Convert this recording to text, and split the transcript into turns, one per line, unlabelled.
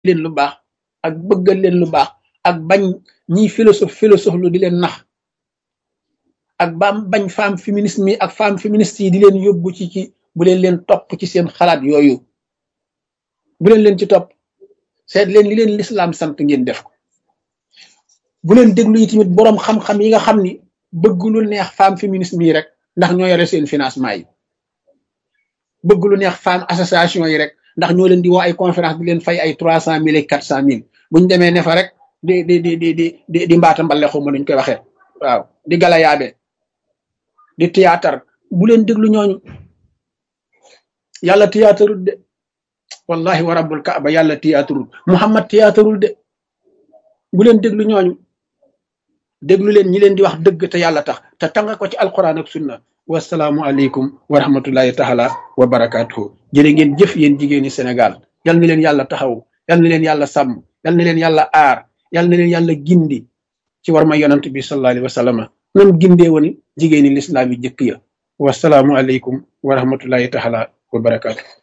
leen lu baax ak bëggal leen lu baax ak bañ ñiy philosophe philosophe lu di leen nax ak baam bañ femme féministe mi ak femme féministe yi di leen yóbbu ci ci bu leen leen topp ci seen xalaat yooyu bu leen leen ci topp seet leen li leen lislaam sant ngeen def ko bu leen déglu yi tamit boroom xam-xam yi nga xam ni bëgg lu neex femme féministe mii rek ndax ñoo yore seen financement yi bëgg lu neex femme association yi rek ndax ñoo leen di woo ay conférence di leen fay ay trois cent mille et quatre cent mille buñ demee ne fa rek di di di di di di di mbaata mbale xaw ma nuñ koy waxee waaw di galayaabe di théâtre bu leen déglu ñooñu yàlla théâtreul de wallahi wa rabbul kaaba yàlla théâtreul muhammad théâtreul de bu leen déglu ñooñu déglu leen ñi leen di wax dëgg te yàlla tax te tanga ko ci alquran ak sunna wasalaamu aleykum wa rahmatullahi taala wa barakatuhu jërë ngeen jëf yéen jigéeni Sénégal yal na leen yàlla taxaw yal na leen yàlla sàmm yal na leen yàlla aar yal na leen yàlla gindi ci war ma yonant bi sallallahu alayhi wa sallam nam gindee woon jigéeni lislaam yi jëkk ya wasalaamu aleykum wa rahmatullahi taala wa barakatuhu